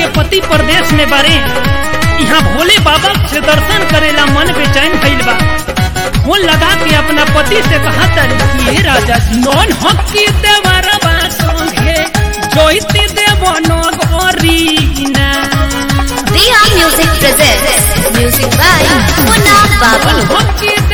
के पति प्रदेश में बारे यहाँ भोले बाबा से दर्शन करेला मन बेचैन भइल बा फोन लगा के अपना पति से कहा कि हे राजा जी नॉन हकी देवरबा संगे जोइते देव नगरीना Dia Music presents music by Munna Babu. हकी